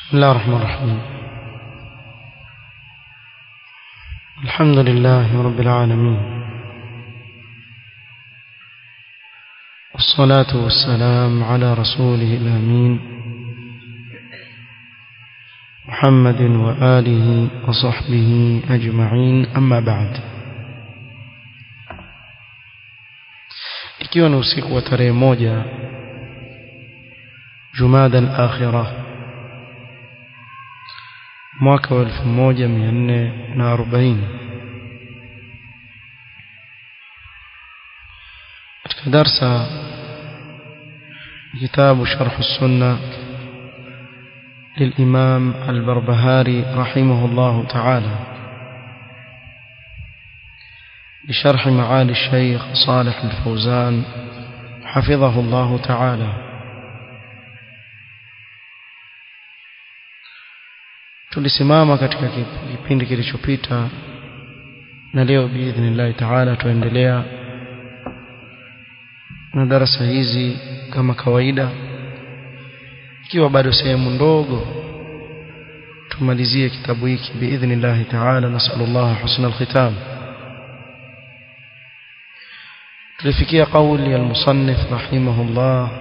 بسم الله الرحمن الرحيم الحمد لله رب العالمين والصلاة والسلام على رسوله الأمين محمد وآله وصحبه أجمعين أما بعد ikiwa ni usiku wa tarehe moja Jumada al-Akhirah mwaka wa 1440 katika darsa kitabu sharh السنه للإمام البربهاري رحمه الله تعالى بشرح معالي الشيخ صالح الفوزان حفظه الله تعالى tulisimama katika kipindi kilichopita na leo biidhnillahi taala tuendelea na darasa hizi kama kawaida ikiwa bado sehemu ndogo tumalizie kitabu hiki biidhnillahi taala nasallallahu husna alkhitam tulifikia kauli المصنف رحمه الله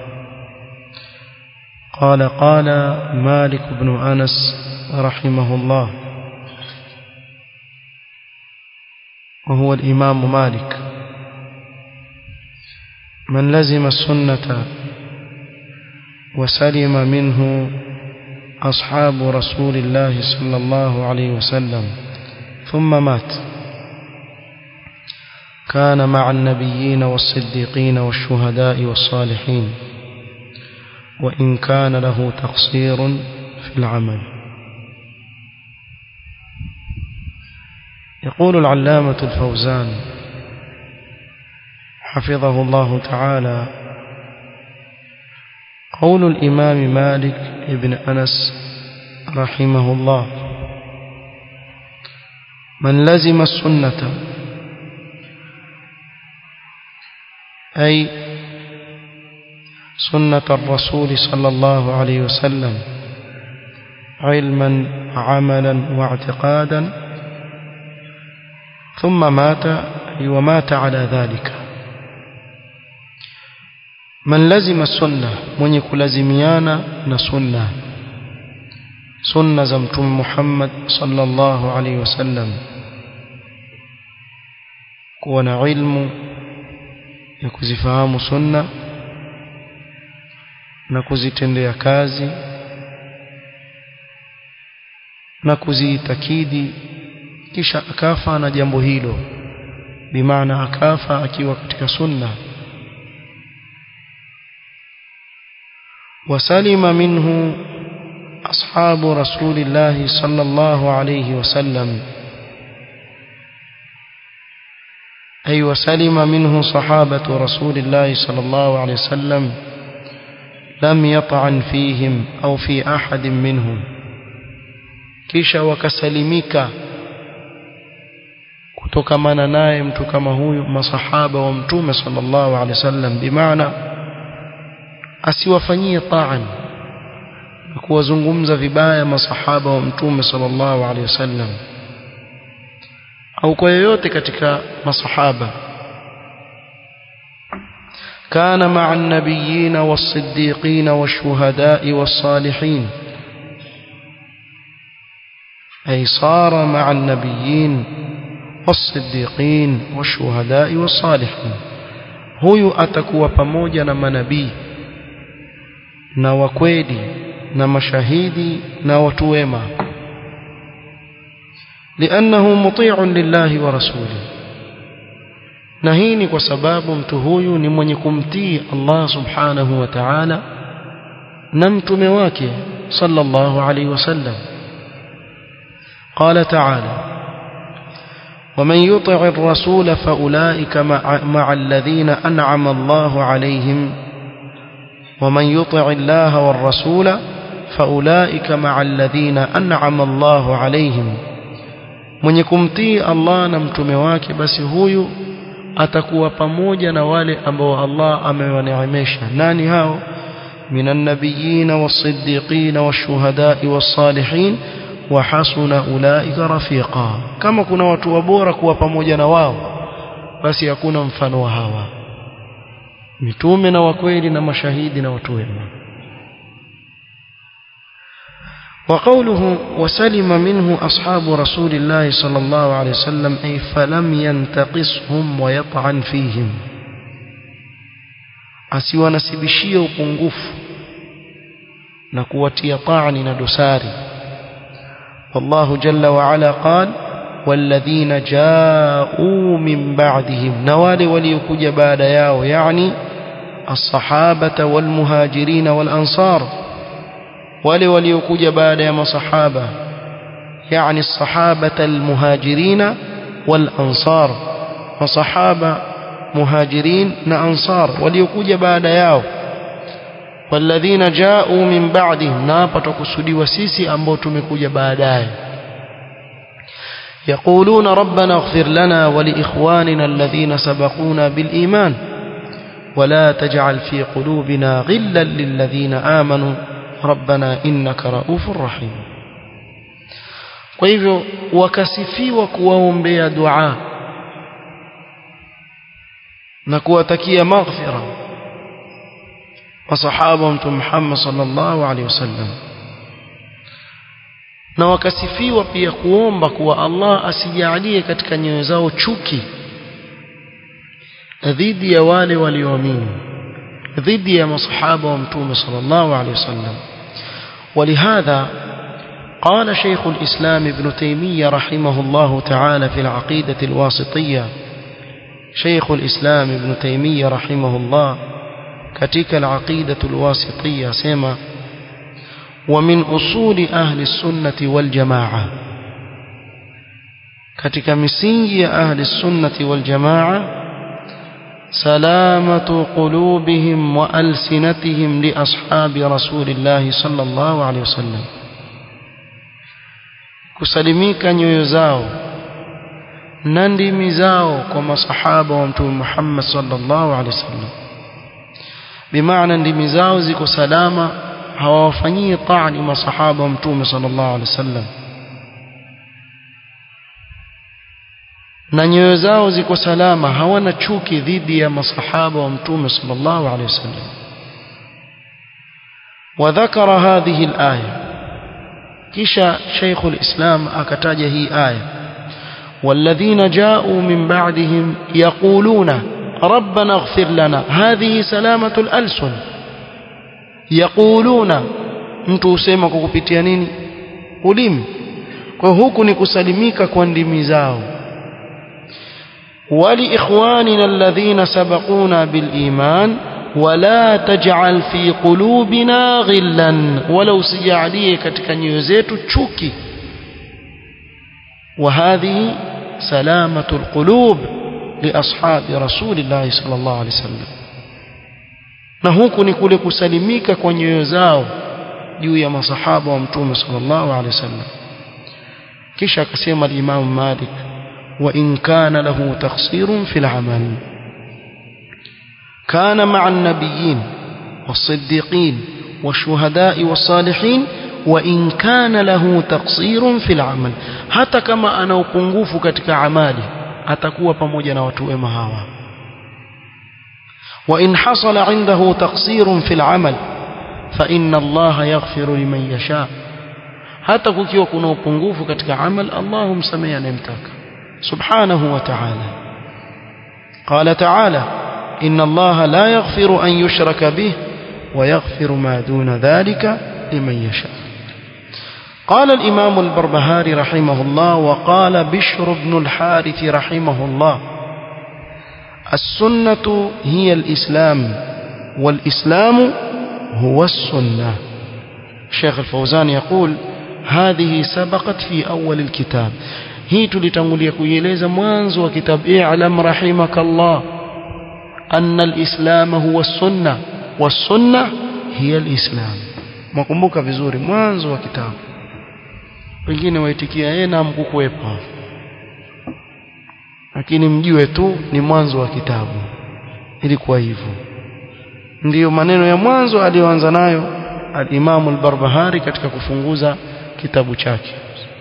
قال قال مالك بن أنس رحمه الله وهو الإمام مالك من لزم السنة وسلم منه أصحاب رسول الله صلى الله عليه وسلم ثم مات كان مع النبيين والصديقين والشهداء والصالحين وإن كان له تقصير في العمل يقول العلامة الفوزان حفظه الله تعالى قول الإمام مالك ابن أنس رحمه الله من لزم السنة أي سنة الرسول صلى الله عليه وسلم علما عملا واعتقادا ثم مات ومات على ذلك من لزم السنة من يكلزميانا نسنة سنة زمتم محمد صلى الله عليه وسلم كون علم يكزفهم سنة na kuzitendea kazi na kuziitakidi kisha akafa na jambo hilo bimaana akafa akiwa katika sunna وسلم منه أصحاب رسول الله صلى الله عليه وسلم أي وسلم منه صحابة رسول الله صلى الله عليه وسلم لم يطعن فيهم أو في أحد منهم kisha wakasalimika kutokamana naye mtu kama huyu masahaba wa mtume sallallahu alaihi wasallam bimaana asiwafanyie taan na kuwazungumza vibaya masahaba wa mtume sallallahu alaihi wasallam au kwa yoyote katika masahaba كان مع النبيين والصديقين والشهداء والصالحين أي صار مع النبيين والصديقين والشهداء والصالحين huyu atakuwa pamoja na manabii na wakweli na mashahidi na watu wema liannahu muti'un lillahi wa rasulihi na hii ni kwa sababu mtu huyu ni mwenye kumtii Allah subhanahu wa ta'ala na mtume wake sallallahu alayhi wasallam قال تعالى ومن يطع الرسول فأولئك مع, مع الذين أنعم الله عليهم ومن يطع الله والرسول فأولئك مع الذين أنعم الله عليهم من يكمتي الله نمتم wake basi huyu atakuwa pamoja na wale ambao Allah amewaneemesha nani hao من النبيين والصديقين والشهداء والصالحين وحسن أولئك رفيقا كما كنا watu wabora kuwa pamoja na wao basi hakuna mfano wa hawa mitume na wakweli na mashahidi na watu wema وقوله وسلم منه أصحاب رسول الله صلى الله عليه وسلم أي فلم ينتقصهم ويطعن فيهم asiwanasibishie upungufu na kuwatia taani na dosari والله جل وعلا قال والذين جاءوا من بعدهم نوال وليكج بعد ياو يعني الصحابة والمهاجرين والأنصار wale waliokuja baada ya masahaba yani الصحابة المهاجرين والأنصار masahaba muhajirin na ansar waliokuja baada yao walladhina ja'u min ba'dihim na hapa tukusudiwa sisi ambao tumekuja baadaye يقولون ربنا اغفر لنا ولإخواننا الذين سبقونا بالإيمان ولا تجعل في قلوبنا غلا للذين آمنوا ربنا إنك رؤوف رحيم kwa hivyo wakasifiwa kuwaombea dua na kuwatakia maghfira masahaba wa mtume Muhammad sallallahu alaihi wasallam na wakasifiwa pia kuomba kuwa Allah asijalie katika nyoyo zao chuki dhidi ya wale walioamini dhidi ya masahaba wa mtume sallallahu alaihi wasallam ولهذا قال شيخ الإسلام ابن تيمية رحمه الله تعالى في العقيدة الواسطية شيخ الإسلام ابن تيمية رحمه الله كتك العقيدة الواسطية سيما ومن أصول أهل السنة والجماعة كتك مسينجي أهل السنة والجماعة سلامة قلوبهم وألسنتهم لأصحاب رسول الله صلى الله عليه وسلم kusalimika nyoyo zao na ndimi zao kwa masahaba wa mtume Muhammad sallallahu alaihi wasallam bimaana ndimi zao ziko salama hawawafanyii taani masahaba wa mtume sallallahu alaihi wasallam na nyoyo zao ziko salama hawana chuki dhidi ya masahaba wa mtume sallallahu alaihi wasallam وذكر هذه الآية كشا شيخ الإسلام أكتاج هي آية والذين جاءوا من بعدهم يقولون ربنا اغفر لنا هذه سلامة الألسن يقولون mtu husema kwa kupitia nini ulimi kwa huku ni kusalimika kwa ndimi zao ولإخواننا الذين سبقونا بالإيمان ولا تجعل في قلوبنا غلا ولو سجعليه katika nyoyo zetu chuki وهذه سلامة القلوب لأصحاب رسول الله صلى الله عليه وسلم na huku ni kule kusalimika kwa nyoyo zao juu ya masahaba wa mtume sallallahu alaihi wasallam kisha akasema al-Imam Malik wa in kana lahu taqsirun fil amal kana ma'a an-nabiyyin was-siddiqin wash-shuhada'i was-salihin wa in kana lahu taqsirun fil amal hata kama ana upungufu katika amali atakuwa pamoja na watu wema hawa وإن حصل عنده تقصير في العمل فإن الله يغفر لمن يشاء hata kukiwa kuna upungufu katika amal Allah humsamehe anayemtaka subhanahu wa ta'ala qala ta'ala inna Allah la yaghfiru an yushraka bih wa yaghfiru ma duna dhalika liman yasha قال الإمام البربهاري رحمه الله وقال بشر بن الحارث رحمه الله السنة هي الإسلام والإسلام هو السنة الشيخ الفوزان يقول هذه سبقت في أول الكتاب هي تلتنقل يكويليز موانز وكتاب اعلم رحمك الله أن الإسلام هو السنة والسنة هي الإسلام مكمبوك vizuri mwanzo wa kitabu wengine waitikia yeye na mkukuepa lakini mjue tu ni mwanzo wa kitabu ilikuwa hivyo ndiyo maneno ya mwanzo aliyoanza nayo al-Imam al-Barbahari katika kufunguza kitabu chake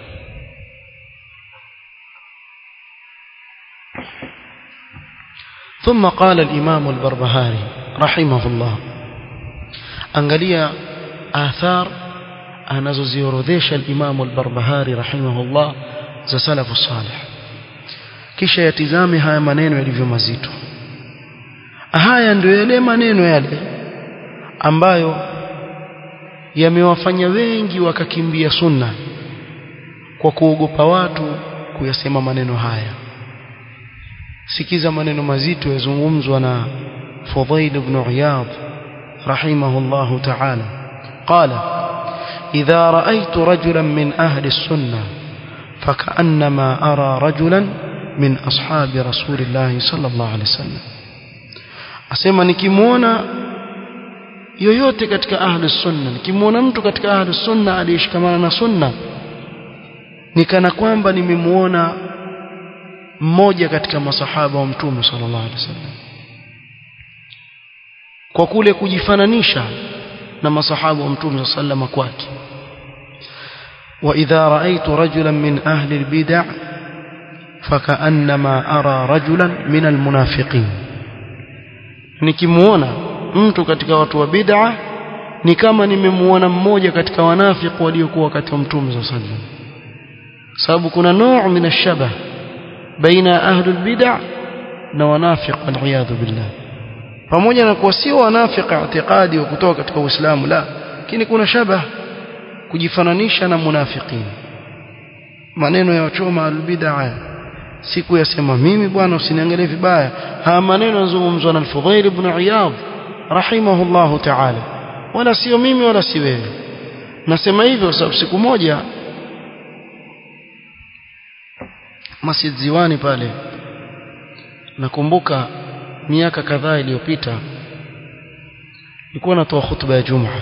ثم قال الإمام البربهاري رحمه الله angalia athar anazoziorodhesha al-Imam al-Barbahari rahimahullah za salafu salih kisha yatizame haya maneno yalivyo mazito haya ndio yale maneno yale ambayo yamewafanya wengi wakakimbia sunna kwa kuogopa watu kuyasema maneno haya sikiza maneno mazito yazungumzwa na Fudail ibn Iyad rahimahullah ta'ala qala idha ra'aytu rajulan min ahli as-sunnah فكأنما أرى رجلا من أصحاب رسول الله صلى الله عليه وسلم asema nikimuona yoyote katika ahli sunna nikimuona mtu katika ahli sunna aliyeshikamana na sunna nikana kwamba nimemuona mmoja katika masahaba wa mtume sallallahu alaihi wasallam kwa kule kujifananisha na masahaba wa mtume sallallahu alaihi kwake وإذا رأيت رجلا من أهل البدع فكأنما أرى رجلا من المنافقين nikimuona mtu katika watu wa bid'a ni kama nimemuona mmoja katika wanafiki waliokuwa wakati wa mtume sallallahu alaihi wasallam sababu kuna nuu min ash-shabah baina ahli al-bid'a na wanafiq wal billah pamoja na kuwa sio wanafiki i'tiqadi wa kutoka katika Uislamu la lakini kuna shabah kujifananisha na munafiqin maneno ya wachoma albid'a siku yasema mimi bwana usiniangalie vibaya haya maneno yanazungumzwa na al-Fudhail ibn Iyad rahimahullah ta'ala wala sio mimi wala si wewe nasema hivyo sababu siku moja Masjid Ziwani pale nakumbuka miaka kadhaa iliyopita nilikuwa natoa hutuba ya Jumaa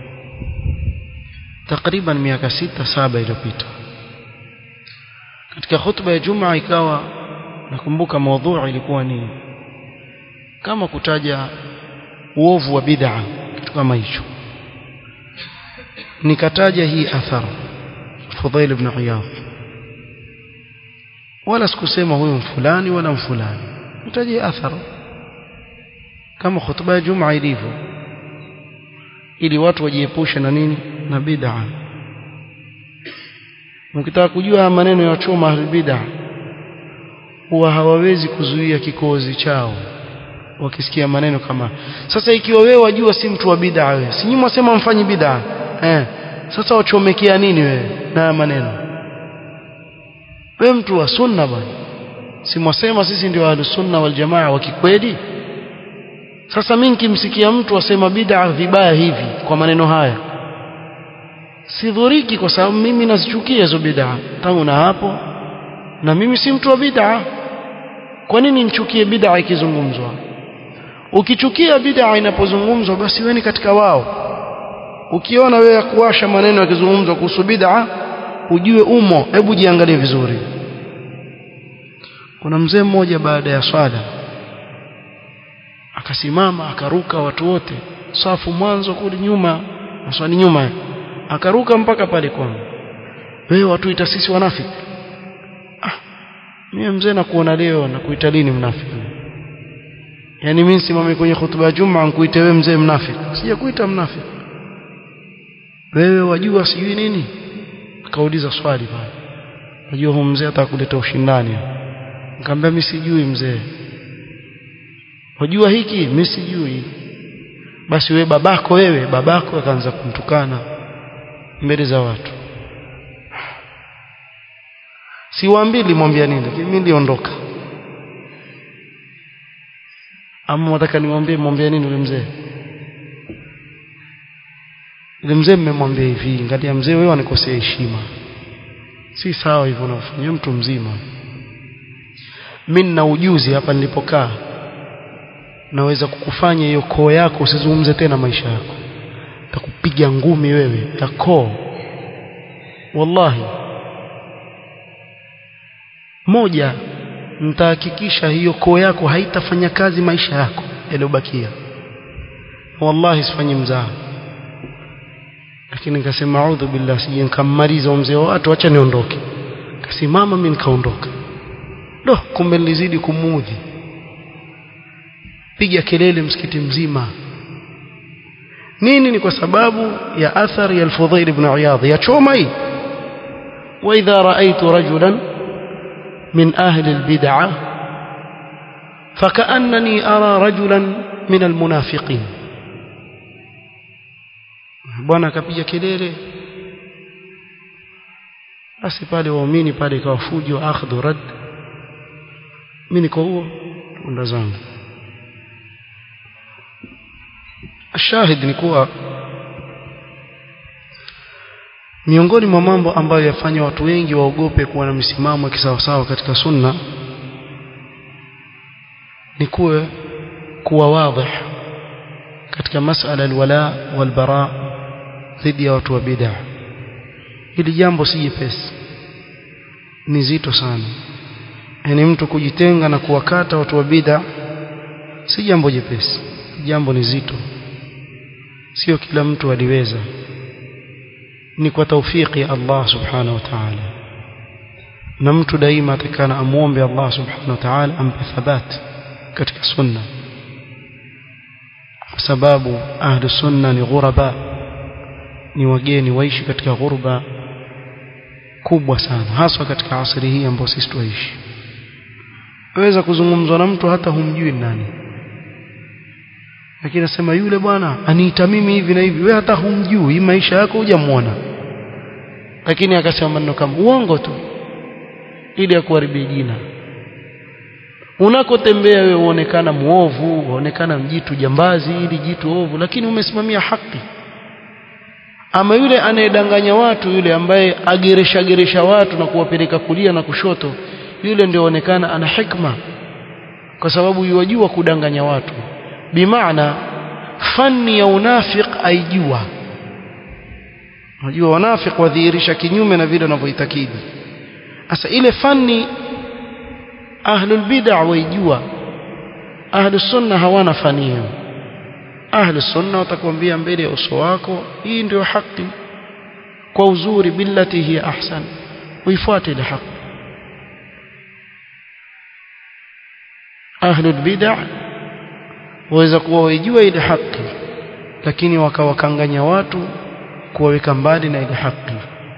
takriban miaka sita saba iliyopita katika hutuba ya Jumaa ikawa nakumbuka maudhui ilikuwa ni kama kutaja uovu wa bid'a kitu kama hicho nikataja hii athar Fudail ibn Iyad wala sikusema huyu mfulani wala mfulani nitaje athar kama hutuba ya Jumaa ilivyo ili watu wajiepushe na nini na bid'a mkitaka kujua maneno ya choma bid'a huwa hawawezi kuzuia kikozi chao wakisikia maneno kama sasa ikiwa wewe wajua si mtu wa bid'a wewe si nyinyi mwasema mfanyi bid'a eh sasa wachomekea nini wewe na maneno wewe mtu wa sunna bwana si mwasema sisi ndio ahlus sunna wal jamaa wa kikweli sasa mimi nikimsikia mtu asema bid'a vibaya hivi kwa maneno haya sidhuriki kwa sababu mimi nazichukia hizo bid'a tangu na hapo na mimi si mtu wa bid'a kwa nini nichukie bid'a ikizungumzwa ukichukia bid'a inapozungumzwa basi wewe ni katika wao ukiona wewe kuwasha maneno yakizungumzwa kuhusu bid'a ujue umo hebu jiangalie vizuri kuna mzee mmoja baada ya swala akasimama akaruka watu wote safu mwanzo kule nyuma maswali nyuma akaruka mpaka pale kwangu wewe watu ita sisi wanafiki ah mimi mzee nakuona leo na kuita lini mnafiki yani mimi simame kwenye hutuba ya Juma nikuite wewe mzee mnafiki sijakuita mnafiki wewe wajua sijui nini akauliza swali pale najua huyu mzee atakuleta ushindani nikamwambia mimi sijui mzee wajua hiki mimi sijui basi wewe babako wewe babako akaanza kumtukana mbele za watu siwaambii limwambia nini lakini mimi niliondoka ama nataka niwaambie mwambie nini yule mzee yule mzee mmemwambia hivi ngalia mzee wewe anikosea heshima si sawa hivyo unafanya mtu mzima mimi nina ujuzi hapa nilipokaa naweza kukufanya hiyo koo yako usizungumze tena maisha yako takupiga ngumi wewe ya koo wallahi moja nitahakikisha hiyo koo yako haitafanya kazi maisha yako yaliyobakia wallahi sifanyi mzaha lakini nikasema audhu billah sije nikammaliza mzee wa watu acha niondoke kasimama mimi nikaondoka do kumbe nilizidi kumuudhi piga kelele msikiti mzima nini ni kwa sababu ya athari ya al-Fudhail ibn Iyadh ya choma hii wa idha ra'aytu rajulan min ahli al-bid'ah فكأنني أرى رجلا من المنافقين bwana akapiga kelele basi pale waumini pale ikawa fujo akhdhu rad mimi niko huo unda zangu ashahid ni kuwa miongoni mwa mambo ambayo yafanya watu wengi waogope kuwa na misimamo ya kisawasawa katika sunna ni kuwe kuwa wazi katika masala alwala walbara dhidi ya watu wa bid'a hili jambo si jepesi ni zito sana yani mtu kujitenga na kuwakata watu wa bid'a si jambo jepesi jambo ni zito sio kila mtu aliweza ni kwa taufiki ya Allah subhanahu wa ta'ala na mtu daima atakana amuombe Allah subhanahu wa ta'ala ampe thabati katika sunna kwa sababu ahlu sunna ni ghuraba ni wageni waishi katika ghurba kubwa sana haswa katika asri hii ambayo sisi tuishi waweza kuzungumzwa na mtu hata humjui nani lakini nasema yule bwana aniita mimi hivi na hivi wewe hata humjui maisha yako hujamuona lakini akasema maneno kama uongo tu ili akuharibie jina unakotembea wewe uonekana muovu uonekana mjitu jambazi ili jitu ovu lakini umesimamia haki ama yule anayedanganya watu yule ambaye ageresha geresha watu na kuwapeleka kulia na kushoto yule ndio onekana ana hikma kwa sababu yuwajua kudanganya watu bimaana fani ya unafiq aijua unajua wanafiq wadhihirisha kinyume na vile wanavyoitakidi sasa ile fani ahlul bid'a waijua ahlus sunna hawana fani hiyo ahlus sunna watakwambia mbele ya uso wako hii ndio haki kwa uzuri billati hiya ahsan uifuate ile haki ahlul bid'a waweza kuwa waijua ile haki lakini wakawakanganya watu kuwaweka mbali na ile haki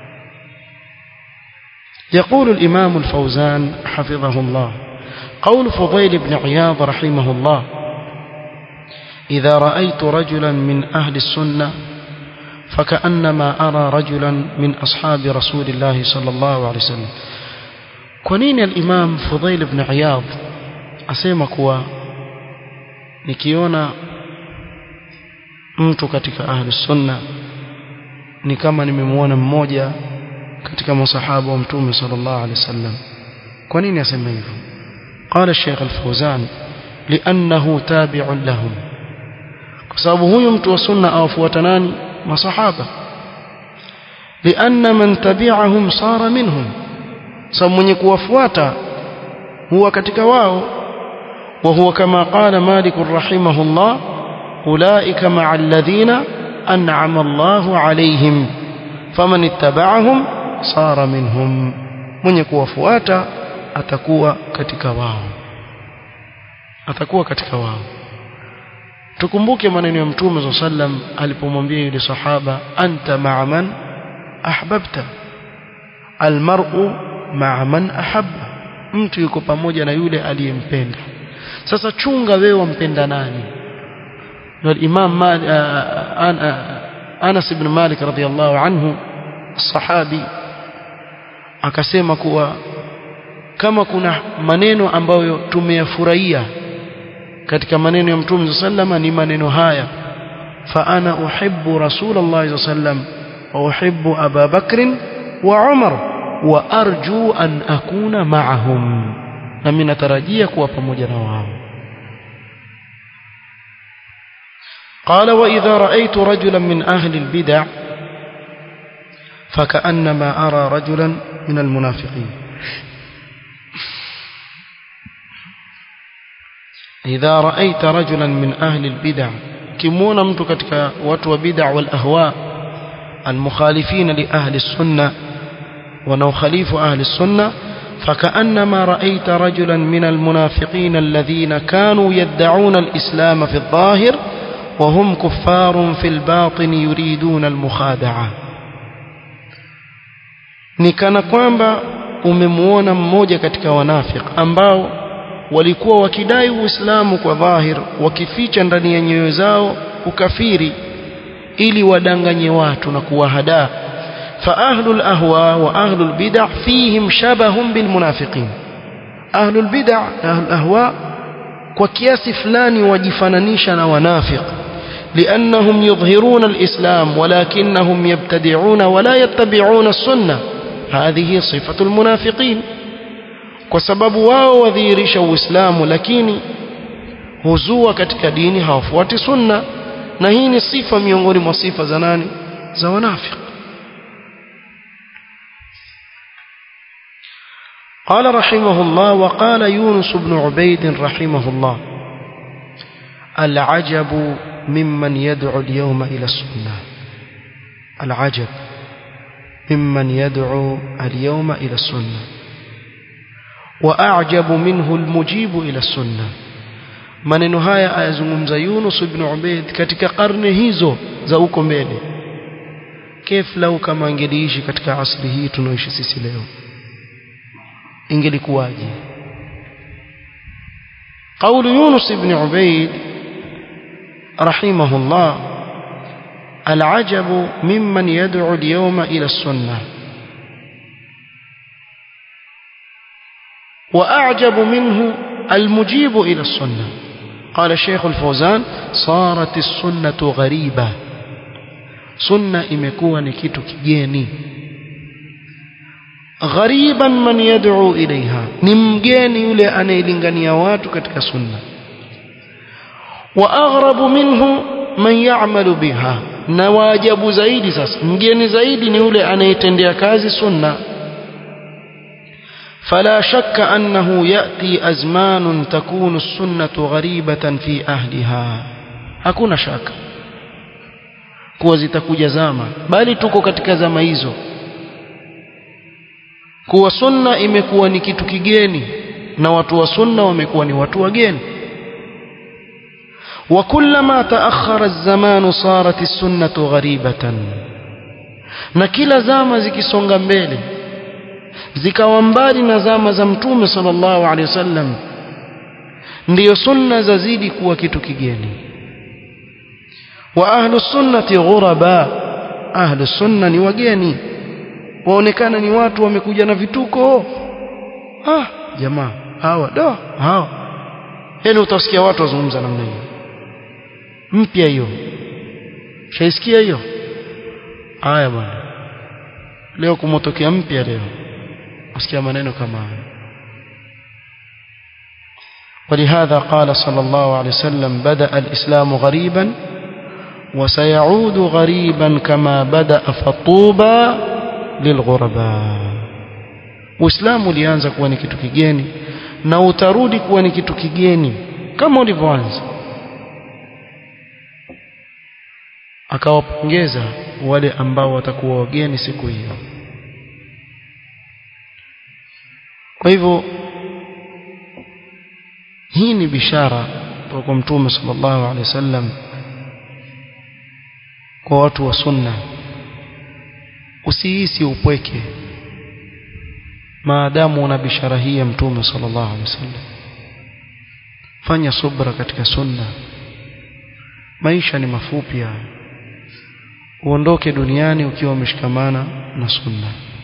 يقول الإمام الفوزان حفظه الله قول فضيل بن عياض رحمه الله إذا رأيت رجلا من أهل السنة فكأنما أرى رجلا من أصحاب رسول الله صلى الله عليه وسلم كونين الإمام فضيل بن عياض أسيما كوا nikiona mtu katika ahli sunna ni kama nimemwona mmoja katika masahaba wa mtume sallallahu alaihi wasallam kwa nini asema hivyo قال الشيخ الفوزان لانه تابع لهم kwa sababu huyu mtu wa sunna awafuata nani masahaba لان من تبعهم صار منهم sababu mwenye kuwafuata huwa katika wao وهو كما قال مالك رحمه الله أولئك مع الذين أنعم الله عليهم فمن اتبعهم صار منهم من يكون فواتا atakuwa katika wao atakuwa katika wao tukumbuke maneno ya mtume sallam alipomwambia yule sahaba anta ma'a man ahbabta almar'u ma'a man ahabba mtu yuko pamoja na yule aliyempenda sasa chunga wewe wampenda nani ndio imam Anas ibn Malik radhiyallahu anhu sahabi akasema kuwa kama kuna maneno ambayo tumeyafurahia katika maneno ya Mtume sallama ni maneno haya fa ana uhibbu rasulullah sallam wa uhibbu Abu Bakr wa Umar wa arju an akuna ma'ahum na mimi natarajia kuwa pamoja na wao قال وإذا رأيت رجلا من أهل البدع فكأنما أرى رجلا من المنافقين إذا رأيت رجلا من أهل البدع ukimwona mtu katika watu wa bid'a wal ahwa المخالفين لأهل السنة ونخالف أهل السنة فكأنما رأيت رجلا من المنافقين الذين كانوا يدعون الإسلام في الظاهر وهم كفار في الباطن يريدون المخادعة ni kana kwamba umemuona mmoja katika wanafik ambao walikuwa wakidai uislamu kwa dhahir wakificha ndani ya nyoyo zao ukafiri ili wadanganye watu na kuwahadaa fa ahlul ahwa wa ahlul bid'ah fihim shabahun bil munafiqin ahlul bid'ah na ahlul ahwa kwa kiasi fulani wajifananisha na wanafiq لأنهم يظهرون الإسلام ولكنهم يبتدعون ولا يتبعون السنة هذه صفة المنافقين وسبب واو وذيرش الإسلام لكن هزوا katika dini hawafuati sunna na hii ni sifa miongoni mwa sifa za nani za wanafiq قال رحمه الله وقال يونس بن عبيد رحمه الله العجب ممن يدعو اليوم إلى السنة العجب ممن يدعو اليوم إلى السنة وأعجب منه المجيب إلى السنة maneno haya ayazungumza Yunus ibn Ubayd katika karne hizo za huko mbele kef lau kama angeliishi katika asri hii tunaoishi sisi leo ingelikuwaje قول يونس بن عبيد رحمه الله العجب ممن يدعو اليوم إلى السنة وأعجب منه المجيب إلى السنة قال الشيخ الفوزان صارت السنة غريبة سنة imekuwa ni kitu kigeni ghariban man yad'u ilaiha ni mgeni yule anayelingania watu katika sunna wa aghrabu minhu man ya'malu biha na waajabu zaidi sasa mgeni zaidi ni yule anayetendea kazi sunna فلا شك أنه يأتي أزمان تكون السنة غريبة في أهلها hakuna shaka kuwa zitakuja zama bali tuko katika zama hizo kuwa sunna imekuwa ni kitu kigeni na watu wa sunna wamekuwa ni watu wageni وكلما تأخر الزمان صارت السنة غريبة na kila zama zikisonga mbele zikawa mbali na zama za mtume sallallahu alaihi wasallam ndiyo sunna zazidi kuwa kitu kigeni wa ahlu sunnati ghuraba ahlu sunna ni wageni waonekana ni watu wamekuja na vituko ah jamaa hawa do hawa yani utasikia watu wazungumza namna hiyo mpya hiyo shaisikia hiyo haya bwana leo kumotokea mpya leo usikia maneno kama haya ولهذا قال صلى الله عليه وسلم بدأ الإسلام غريبا وسيعود غريبا كما بدأ فطوبى للغرباء Uislamu ulianza kuwa ni kitu kigeni na utarudi kuwa ni kitu kigeni kama ulivyoanza akawapongeza wale ambao watakuwa wageni siku hiyo kwa hivyo hii ni bishara kwa mtume sallallahu alaihi wasallam kwa watu wa sunna usihisi upweke maadamu una bishara hii ya mtume sallallahu alaihi wasallam fanya subra katika sunna maisha ni mafupi haya uondoke duniani ukiwa umeshikamana na sunna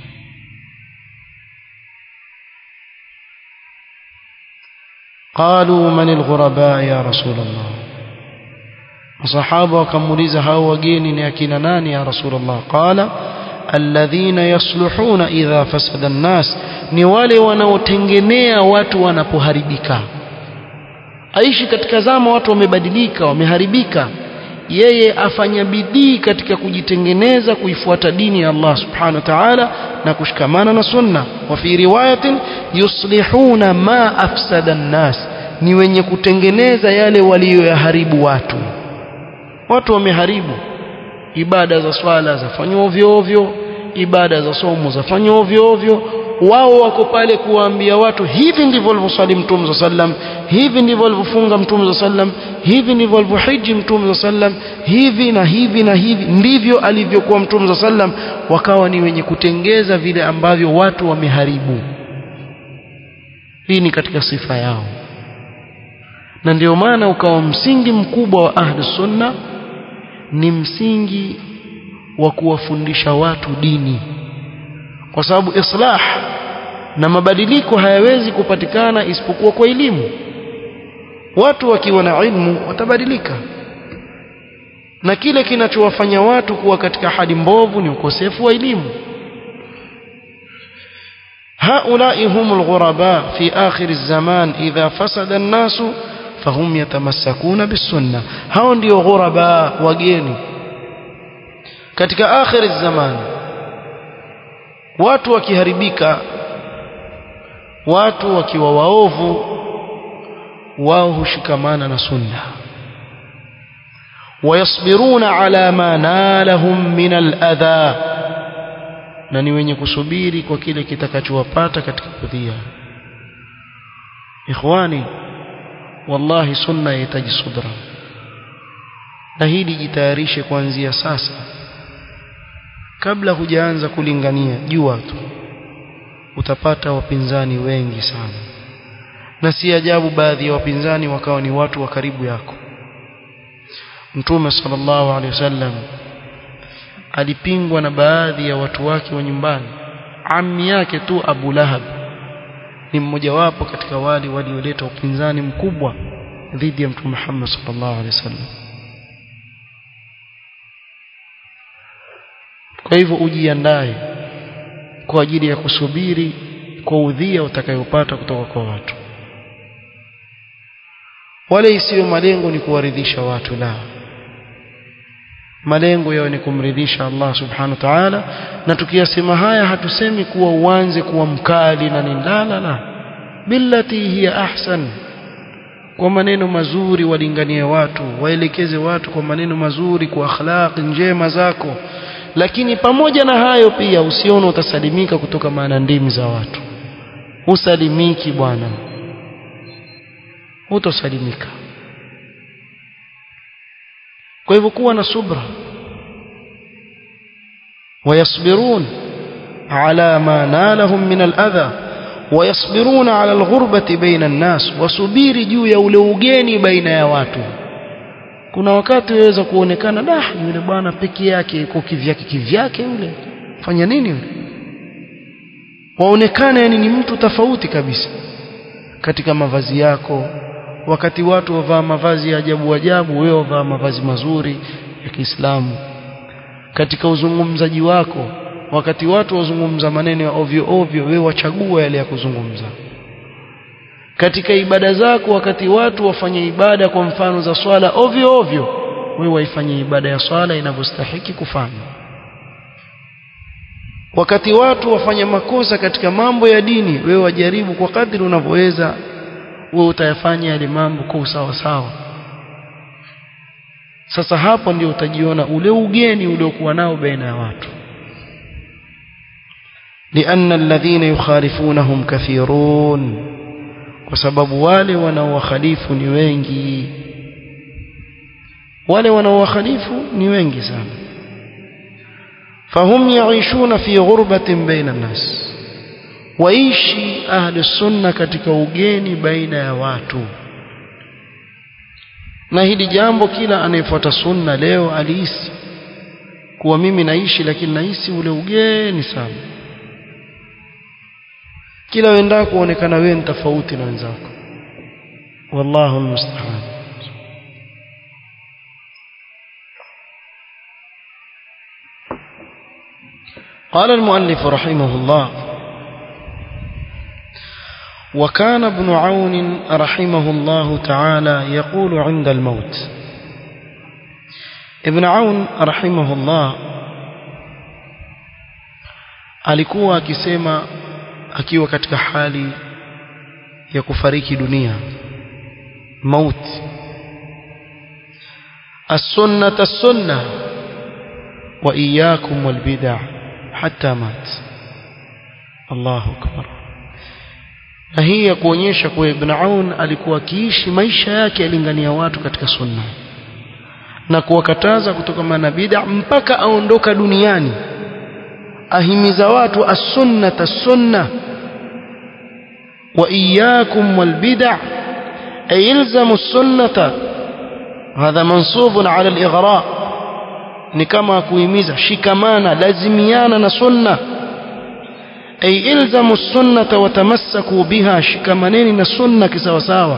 قالوا من الغرباء يا رسول الله الصحابه wakamuuliza hao wageni ni akina nani ya rasul Allah qala alladhina yaslihuna idha fasada an-nas ni wale wanaotengenea watu wanapoharibika aishi katika zama watu wamebadilika wameharibika yeye afanya bidii katika kujitengeneza kuifuata dini ya Allah subhanahu wa ta'ala na kushikamana na sunna wa fi riwayatin yuslihuna ma afsada an-nas ni wenye kutengeneza yale walioyaharibu watu watu wameharibu ibada za swala zafanywa ovyo ovyo ibada za somo zafanywa ovyo ovyo wao wako pale kuwaambia watu hivi ndivyo alivyoswali mtume sallam hivi ndivyo alivyofunga mtume sallam hivi ndivyo alivyohiji mtume sallam hivi na hivi na hivi ndivyo alivyokuwa mtume sallam wakawa ni wenye kutengeza vile ambavyo watu wameharibu hii ni katika sifa yao na ndio maana ukawa msingi mkubwa wa ahli sunna ni msingi wa kuwafundisha watu dini kwa sababu islah na mabadiliko hayawezi kupatikana isipokuwa kwa elimu watu wakiwa na ilmu watabadilika na kile kinachowafanya watu kuwa katika hali mbovu ni ukosefu wa elimu هؤلاء هم الغرباء في آخر الزمان إذا فسد الناس فهم يتمسكون بالسنة هؤلاء ndio غرباء wageni katika akhir zaman watu wakiharibika watu wakiwa waovu wao hushikamana na sunna wayasbiruna ala ma nalahum min aladha na ni wenye kusubiri kwa kile kitakachowapata katika kudhia ikhwani wallahi sunna yahitaji subra na hili jitayarishe kuanzia sasa kabla hujaanza kulingania jua tu utapata wapinzani wengi sana na si ajabu baadhi ya wapinzani wakawa ni watu wa karibu yako mtume sallallahu alaihi wasallam alipingwa na baadhi ya watu wake wa nyumbani ammi yake tu Abu Lahab ni mmojawapo katika wale walioleta upinzani mkubwa dhidi ya mtume Muhammad sallallahu alaihi wasallam kwa hivyo ujiandae kwa ajili ya kusubiri kwa udhia utakayopata kutoka kwa watu wale isiyo malengo ni kuwaridhisha watu la malengo yao ni kumridhisha Allah subhanahu wa ta'ala na tukiyasema haya hatusemi kuwa uanze kuwa mkali na nini la la la billati hiya ahsan kwa maneno mazuri walinganie watu waelekeze watu kwa maneno mazuri kwa akhlaq njema zako lakini pamoja na hayo pia usione utasalimika kutoka maana ndimi za watu usalimiki bwana utosalimika kwa hivyo kuwa na subra ويصبرون على ما نالهم من الأذى ويصبرون على الغربة بين الناس وسبيري juu ya ule ugeni baina ya watu kuna wakati waweza kuonekana da yule bwana peke yake yuko kivyake kivyake yule fanya nini yule waonekana yani ni mtu tofauti kabisa katika mavazi yako wakati watu wavaa mavazi ya ajabu ajabu wewe wavaa mavazi mazuri ya Kiislamu katika uzungumzaji wako wakati watu wazungumza maneno ya ovyo ovyo wewe wachagua yale ya kuzungumza katika ibada zako wakati watu wafanye ibada kwa mfano za swala ovyo ovyo wewe waifanye ibada ya swala inavyostahiki kufanywa wakati watu wafanya makosa katika mambo ya dini wewe wajaribu kwa kadri unavyoweza wewe utayafanya yale mambo kwa usawa sawa sasa hapo ndio utajiona ule ugeni uliokuwa nao baina ya watu لأن الذين يخالفونهم كثيرون وسبب wale wanaowakhalifu ni wengi wale wanaowakhalifu ni wengi sana فهم يعيشون في غربة بين الناس waishi ahli sunna katika ugeni baina ya watu na hili jambo kila anayefuata sunna leo alihisi kuwa mimi naishi lakini nahisi ule ugeni sana kila wenda kuonekana wewe ni tofauti na wenzako wallahu almusta'an قال المؤلف رحمه الله وكان ابن عون رحمه الله تعالى يقول عند الموت ابن عون رحمه الله alikuwa akisema akiwa katika hali ya kufariki dunia mauti السنة السنة وإياكم والبدع حتى مات الله أكبر na hii ya kuonyesha kuwa Ibn Aun alikuwa akiishi maisha yake yalingania watu katika sunna na kuwakataza kutokana na bid'a mpaka aondoka duniani ahimiza watu as-sunnata as-sunna wa iyyakum wal bid'a ay ilzamu as-sunnata hadha mansubun ala al-ighra ni kama kuhimiza shikamana lazimiana na sunna ay ilzamu as-sunnata wa tamassaku biha shikamaneni na sunna kisawasawa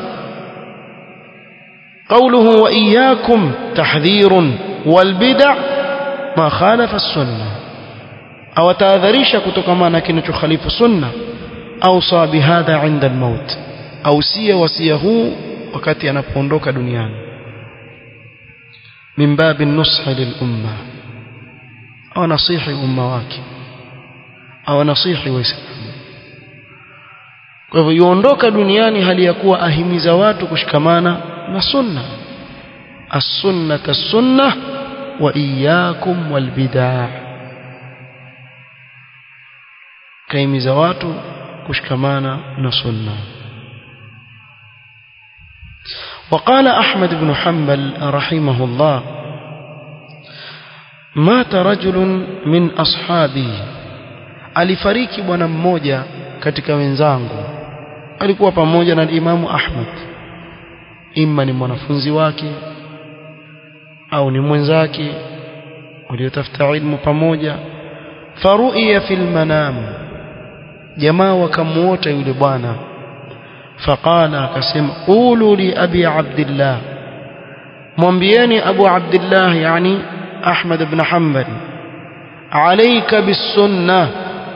قوله وإياكم تحذير والبدع ما خالف السنة أو تاذريش كتكمانا كنت خليف السنة أوصى بهذا عند الموت أوصي وصيه وقت أنا بوندوك دنيان من باب النصح للأمة أو نصيح أمة واكي أو نصيح وإسلام kwa hivyo yuondoka duniani hali ya kuwa ahimiza watu kushikamana na sunna as-sunnata as-sunnah wa iyyakum wal bid'ah kaimiza watu kushikamana na sunna وقال أحمد بن حنبل رحمه الله مات رجل من أصحابه alifariki bwana mmoja katika wenzangu alikuwa pamoja na Imamu Ahmad imma ni mwanafunzi wake au ni mwenzake waliotafuta ilmu pamoja faru'iya fil manam jamaa wakamuota yule bwana faqala akasema qulu li abi abdillah mwambieni abu abdillah yani ahmad ibn hanbal alayka bis sunnah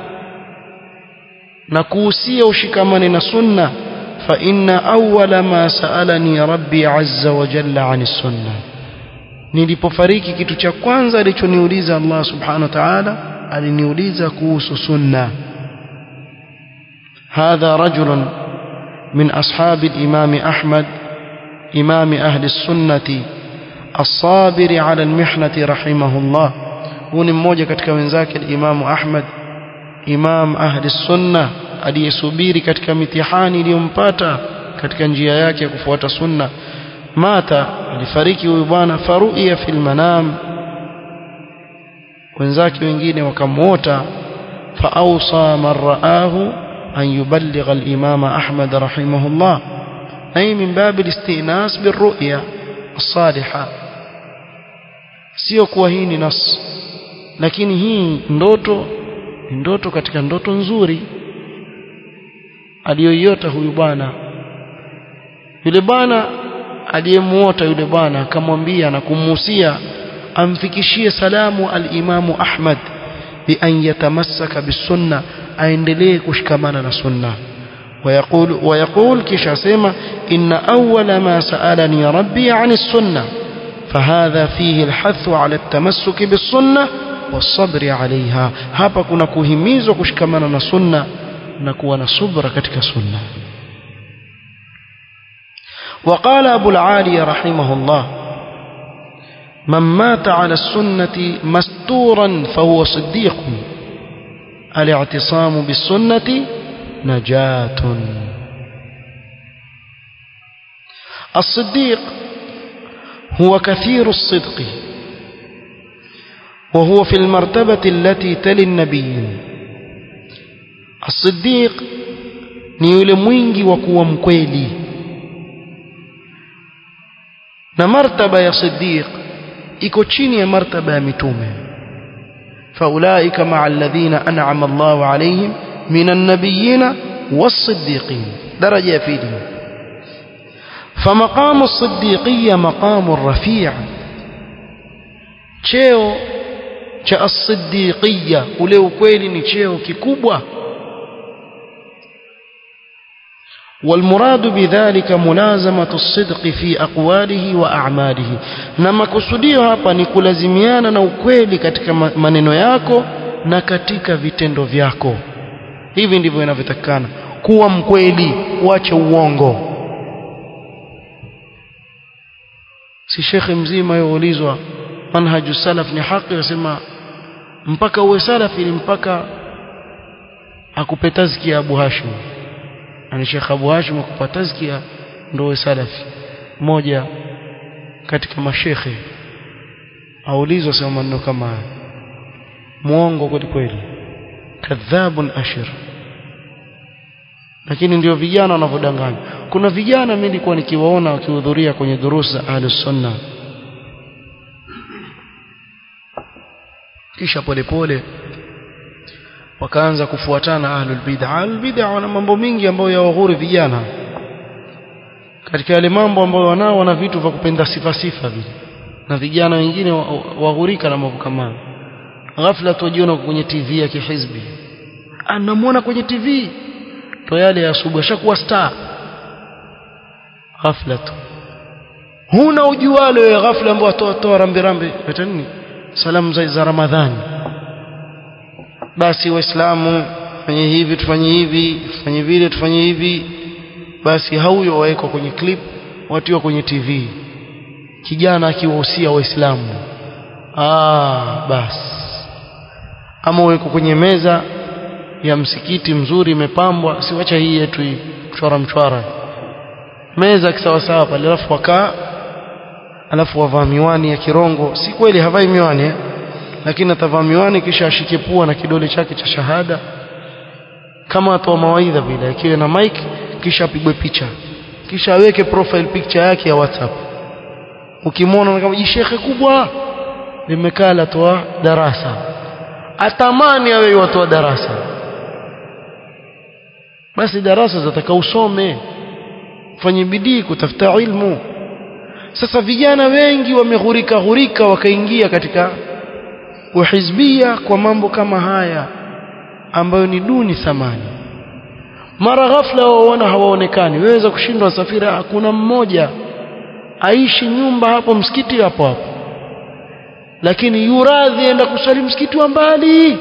na kuhusia ushikamane na sunna fa inna awwala ma sa'alani rabbi azza wa jalla 'ani sunna nilipofariki kitu cha kwanza alichoniuliza Allah subhanahu wa ta'ala aliniuliza kuhusu sunna هذا رجل من أصحاب الإمام أحمد إمام أهل السنة الصابر على المحنة رحمه الله هو mmoja katika wenzake al-Imam Ahmad imam ahli sunna aliyesubiri katika mitihani iliyompata katika njia yake ya kufuata sunna mata alifariki huyu bwana faruia fil manam wenzake wengine wakamuota faawsa man raahu an yuballigha al-imam ahmad rahimahullah ay min bab al-istinas birru'ya as-salihah sio kuwa hii ni nas lakini hii ndoto ni ndoto katika ndoto nzuri aliyoiota huyu bwana yule bwana aliyemuota yule bwana akamwambia na kumuhusia amfikishie salamu al-Imamu Ahmad bi an yatamassaka bisunna aendelee kushikamana na sunna ويقول ويقول كيش سيما إن أول ما سألني ربي عن السنة فهذا فيه الحث على التمسك بالسنة والصبر عليها hapa kuna kuhimizwa kushikamana na sunna na kuwa na subra katika sunna وقال أبو العالي رحمه الله من مات على السنة مستورا فهو صديق الاعتصام بالسنة نجاة الصديق هو كثير الصدق وهو في المرتبة التي تلي النبيين الصديق ni yule mwingi wa kuwa mkweli na martaba ya siddiq iko chini ya martaba ya mitume faulaika maa alladhina an'ama Allahu alayhim minan nabiyina was-siddiqin daraja ya pili فمقام الصديقية مقام رفيع cheo cha as-siddiqiyya ule ukweli ni cheo kikubwa والمراد بذلك ملازمة الصدق في أقواله وأعماله نما kusudio hapa ni kulazimiana na ukweli katika maneno yako na katika vitendo vyako hivi ndivyo inavyotakana kuwa mkweli uache uongo si shekhe mzima youlizwa manhaju salaf ni haki yasema mpaka uwe salafi ni mpaka akupe tazkia Abu Hashim ani Sheikh Abu Hashim akupa tazkia ndio uwe salafi mmoja katika mashekhe aulizwa sema maneno kama haya muongo kweli kweli kadhabun ashir lakini ndio vijana wanavyodanganya kuna vijana mimi nilikuwa nikiwaona wakihudhuria kwenye durusa za ahlus sunna kisha polepole wakaanza kufuatana ahlul bid'a ahlul bid'a wana mambo mingi ambayo yawaghuri vijana katika yale mambo ambayo wanao wana vitu vya kupenda sifa sifa vile na vijana wengine waghurika na mambo kama ghafla tujiona kwenye TV ya kihizbi anamwona kwenye TV to yale ya asubuhi ashakuwa star ghafla tu huna ujualo ya ghafla ambao atoa toa rambi rambi eta nini salamu za, za ramadhani basi waislamu fanye hivi tufanye hivi tufanye vile tufanye hivi basi hauyo wawekwa kwenye clip watiwa kwenye TV kijana akiwahusia waislamu ah basi ama weko kwenye meza ya msikiti mzuri imepambwa siwacha hii yetu hii mchwara mchwara meza kisawasawa pale alafu wakaa alafu wavaa miwani ya kirongo si kweli havai miwani eh? lakini atavaa miwani kisha ashike pua na kidole chake cha shahada kama atoa mawaidha vile akiwe na mic kisha apigwe picha kisha aweke profile picture yake ya WhatsApp ukimwona kama jishekhe kubwa limekaa latoa darasa atamani awe watoa darasa basi darasa zataka usome fanye bidii kutafuta ilmu sasa vijana wengi wameghurika ghurika wakaingia katika uhizbia kwa mambo kama haya ambayo ni duni thamani mara ghafla waona hawaonekani waweza kushindwa safiri hakuna mmoja aishi nyumba hapo msikiti hapo hapo lakini yuradhi enda kusali msikiti wa mbali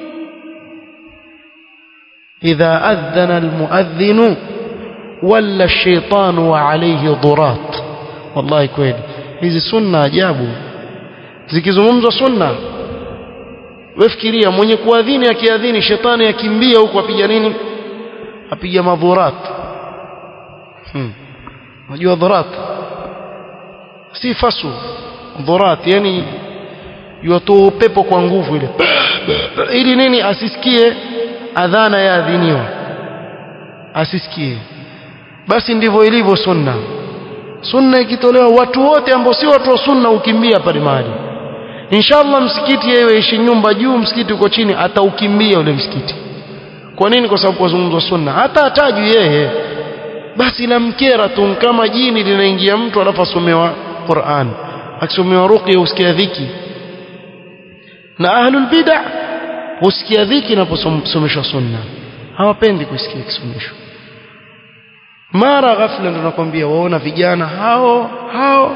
idha adhana almuadhdhinu walla ash-shaytanu wa alayhi durat wallahi kweli hizi sunna ajabu zikizungumzwa sunna wefikiria mwenye kuadhini akiadhini shetani akimbia huko apiga nini apiga madhurat hmm. unajua dhurat si fasu dhurat yani yuatoa upepo kwa nguvu ile ili nini asisikie adhana ya adhiniwa asisikie basi ndivyo ilivyo sunna sunna ikitolewa watu wote ambao si watu wa sunna ukimbia pale mahali inshallah msikiti yeye ishi nyumba juu msikiti uko chini ataukimbia ule msikiti kwa nini kwa sababu kuzungumzwa sunna hata atajwi yeye basi lamkera tu kama jini linaingia mtu alafu asomewa Qur'an akisomewa ruqya usikia dhiki na ahlul bid'ah husikia dhiki inaposomeshwa sunna hawapendi kusikia kisomeshwa mara ghafla ndo nakwambia waona vijana hao hao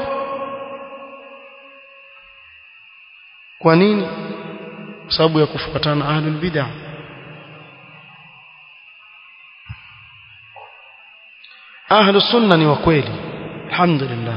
kwa nini kwa sababu ya kufuatana ahlul bid'ah ahlu sunna ni wa kweli alhamdulillah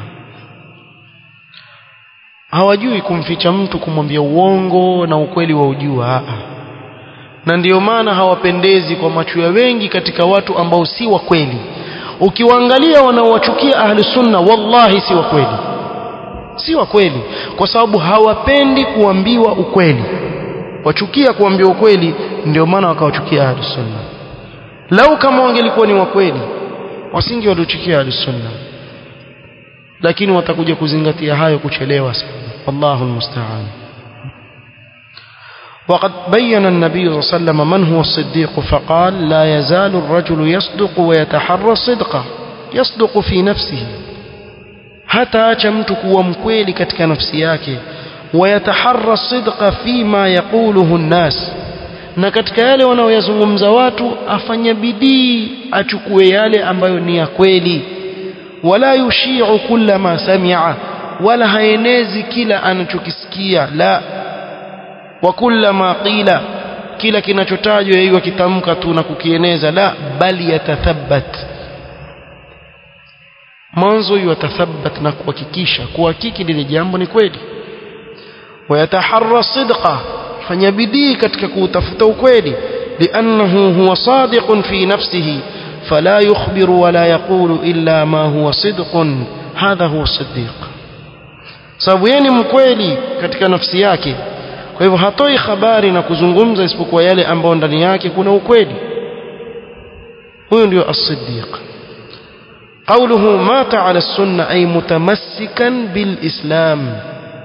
hawajui kumficha mtu kumwambia uongo na ukweli wa ujua na ndiyo maana hawapendezi kwa macho ya wengi katika watu ambao si wa kweli ukiwaangalia wanaowachukia ahlu sunna wallahi si wa kweli si wa kweli kwa sababu hawapendi kuambiwa ukweli wachukia kuambiwa ukweli ndio maana wakawachukia ahlu sunna lau kama wangelikuwa ni wa kweli wasingi waliochukia ahlusunna lakini watakuja kuzingatia hayo kuchelewa sana wallahu almusta'an وقد بين النبي صلى الله عليه وسلم من هو الصديق فقال لا يزال الرجل يصدق ويتحرى الصدق يصدق في نفسه hata acha mtu kuwa mkweli katika nafsi yake wayataharra sidqa fima yaquluhu nnas na katika yale wanaoyazungumza watu afanye bidii achukue yale ambayo ni ya kweli wala yushi'u kulla ma sami'a wala haenezi kila anachokisikia la wa kulla ma qila kila kinachotajwa yeye kitamka tu na kukieneza la bali yatathabbat mwanzo yutathabat na kuhakikisha kuhakiki lile jambo ni kweli wayataharra sidqa fanya bidii katika kuutafuta ukweli liannahu huwa sadiqun fi nafsihi fala yukhbiru wala yaqulu illa ma huwa sidqun hadha huwa siddiq sababu yeye ni mkweli katika nafsi yake kwa hivyo hatoi habari na kuzungumza isipokuwa yale ambayo ndani yake kuna ukweli huyo ndio as-siddiq قوله مات على السنة أي متمسكا بالإسلام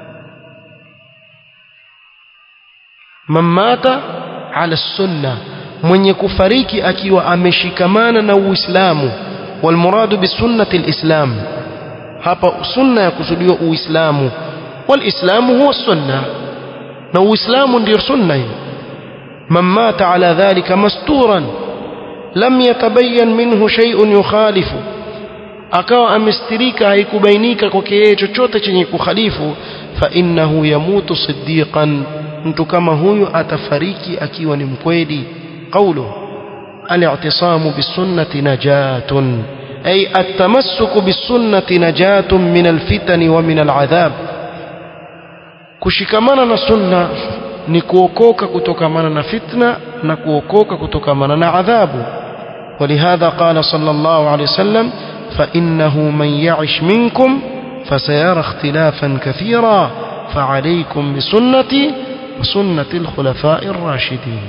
من مات على السنة من يكفريك أكي وأمشكمانا نو إسلام والمراد بالسنة الإسلام هذا سنة يقصد إسلام والإسلام هو السنة نو إسلام دير سنة من مات على ذلك مستورا لم يتبين منه شيء يخالف akawa amestirika haikubainika kwake yeye chochote chenye kukhalifu fa innahu yamutu siddiqan mtu kama huyu atafariki akiwa ni mkweli qawlu al-i'tisamu bis-sunnati najatun ay at-tamassuku bis-sunnati najatun min al-fitani wa min al-'adhab kushikamana na sunna ni kuokoka kutokamana na fitna na kuokoka kutokamana na adhabu ولهذا قال صلى الله عليه وسلم فإنه من يعش منكم فسيرى اختلافا كثيرا فعليكم بسنتي وسنة الخلفاء الراشدين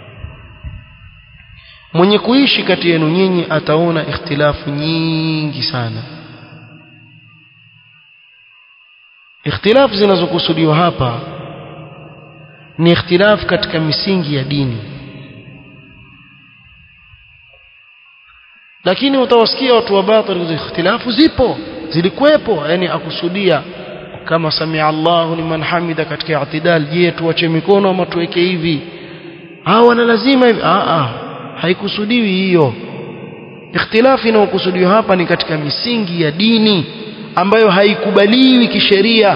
mwenye kuishi kati yenu nyinyi ataona ikhtilafu nyingi sana ikhtilafu zinazokusudiwa hapa ni ikhtilafu katika misingi ya dini lakini utawasikia watu wa batil ikhtilafu zipo zilikuwepo yani akusudia kama samia Allahu liman hamida katika i'tidal je tuache mikono ama tuweke hivi hawa na lazima hivi a a haikusudiwi hiyo ikhtilafu inayokusudiwa hapa ni katika misingi ya dini ambayo haikubaliwi kisheria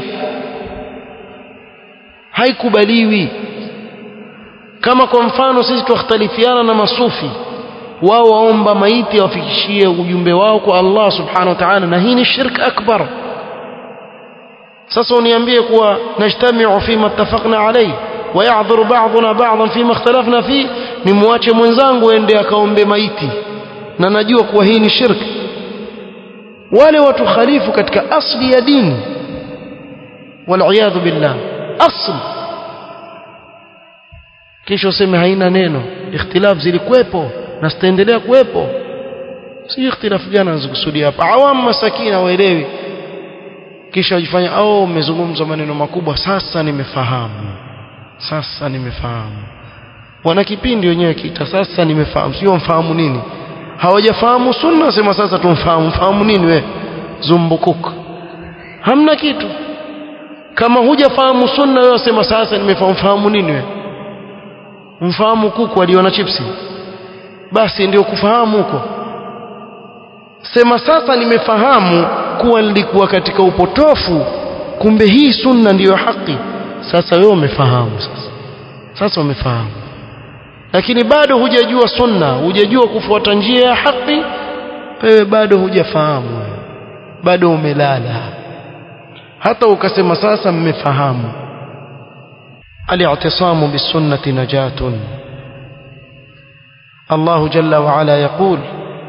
haikubaliwi kama kwa mfano sisi tukhtalifiana na masufi wao waomba maiti wafikishie ujumbe wao kwa Allah subhanahu wa ta'ala na hii ni shirk akbar sasa uniambie kuwa najtamiu fima ittafaqna alayhi wa ya'dhuru ba'duna ba'dhan fima ikhtalafna fi nimwache mwenzangu ende akaombe maiti na najua kuwa hii ni shirk wale watu khalifu katika asli ya dini wal billah asli kisha useme haina neno ikhtilaf zilikuwepo na zitaendelea kuwepo si ikhtilafu gani anazokusudia hapa awam masakina waelewi kisha wajifanya au umezungumza maneno makubwa sasa nimefahamu sasa nimefahamu wana kipindi wenyewe kita sasa nimefahamu sio mfahamu nini hawajafahamu sunna sema sasa tumfahamu fahamu nini we zumbukuk hamna kitu kama hujafahamu sunna wewe sema sasa nimefahamu fahamu nini we mfahamu kuku aliona chipsi basi ndio kufahamu huko sema sasa nimefahamu kuwa nilikuwa katika upotofu kumbe hii sunna ndiyo haki sasa wewe umefahamu sasa sasa umefahamu lakini bado hujajua sunna hujajua kufuata njia ya haki wewe bado hujafahamu bado umelala hata ukasema sasa mmefahamu الاعتصام بالسنة نجاة الله جل وعلا يقول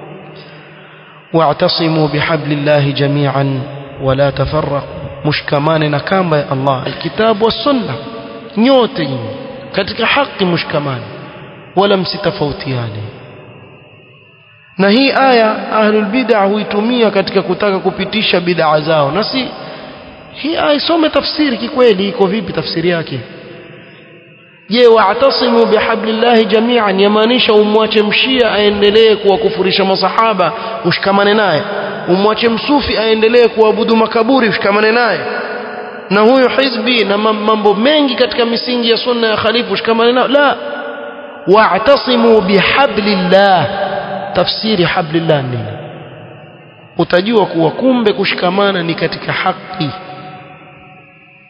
واعتصموا بحبل الله جميعا ولا تفرقوا مشكمان نكام الله الكتاب والسنة nyote katika haki mshikamani wala msitofautiane na hii aya ahlul bid'a huitumia katika kutaka kupitisha bid'a zao na si hii aya isome tafsiri kikweli iko vipi tafsiri yake je wa'tasimu bihablillahi jami'an yamaanisha umwache mshia aendelee kuwakufurisha masahaba ushikamane naye umwache msufi aendelee kuabudu makaburi ushikamane naye na huyo hizbi na mambo mengi katika misingi ya sunna ya khalifu ushikamane nayo la wa'tasimu bihablillah tafsiri hablillah nini utajua kuwa kumbe kushikamana ni katika haki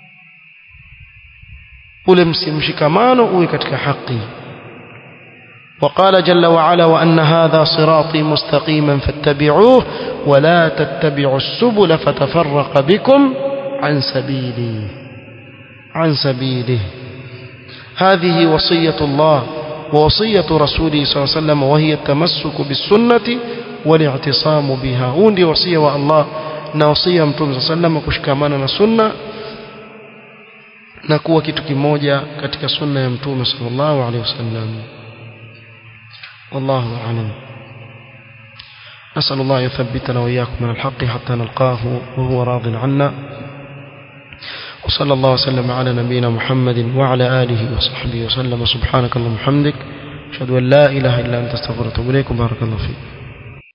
ule mshikamano uwe katika haki وقال جل وعلا وأن هذا صراطي مستقيما فاتبعوه ولا تتبعوا السبل فتفرق بكم عن سبيلي عن سبيله هذه وصية الله ووصية رسوله صلى الله عليه وسلم وهي التمسك بالسنة والاعتصام بها هوندي وصية الله na wasia mtume صلى الله عليه وسلم kushikamana na sunna na kuwa kitu kimoja katika sunna ya mtume sallallahu alaihi wasallam والله أعلم نسأل الله يثبتنا وإياكم من الحق حتى نلقاه وهو راض عنا وصلى الله وسلم على نبينا محمد وعلى آله وصحبه وسلم سبحانك اللهم وبحمدك أشهد أن لا إله إلا أنت استغفرك وأتوب إليك بارك الله فيك